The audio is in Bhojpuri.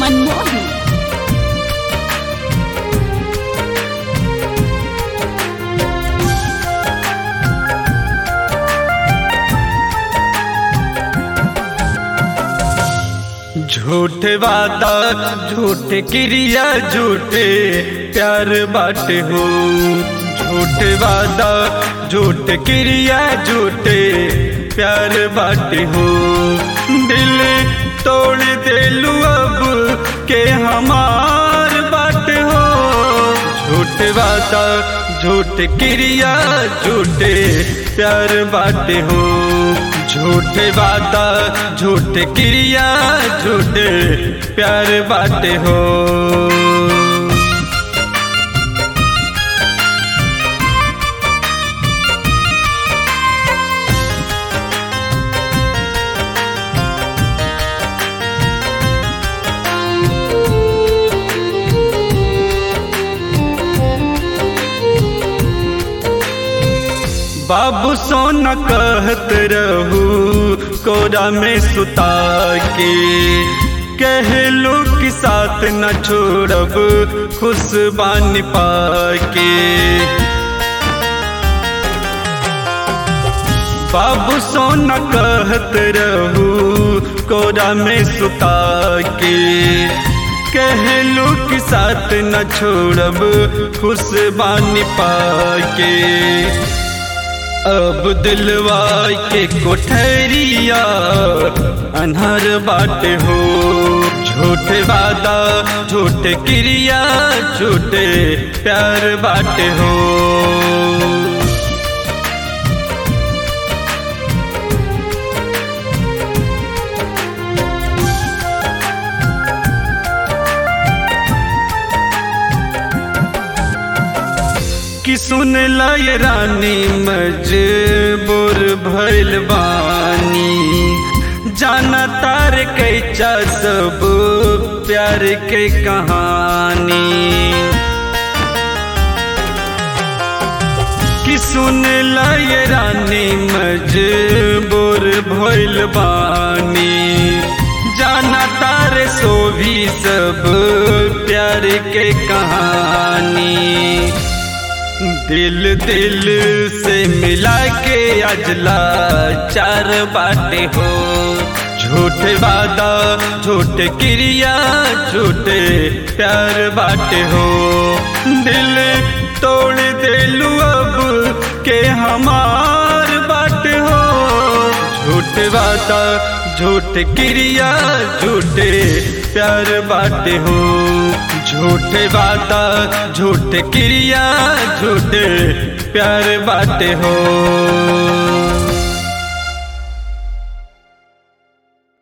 मनमोहन झूठे वादा झूठे क्रिया झूठे प्यार बाटे हो झूठे वादा झूठे क्रिया झूठे प्यार बाटे हो दिल तोड़ देलू अब के हमार बाटे हो झूठे वादा झूठे क्रिया झूठे प्यार बाटे हो झूठे वादा झूठे क्रिया झूठे प्यार बाटे हो बाबू सोना कहत रहू कोरा में सुता के कहलो कि साथ न छोड़ब खुश बानी पाके बाबू सोना कहत रहू कोरा में सुता के कहलो कि साथ न छोड़ब खुश बानी पाके अब दिलवा के कोठरिया अनहर बाट हो झूठे वादा झूठे क्रिया झूठे प्यार बाट हो कि सुन लय रानी मजबूर भइल बानी जाना तार कैचा सब प्यार के कहानी कि सुन लय रानी मजबूर भइल बानी जाना तार सो भी सब प्यार के कहानी दिल दिल से मिला के अजला चार बाटे हो झूठे वादा झूठे क्रिया झूठे प्यार बाटे हो दिल तोड़ देलू अब के हमार बाटे हो झूठे वादा झूठे क्रिया झूठे प्यार बाटे हो झूठे वादा झूठे क्रिया झूठे प्यार बाटे हो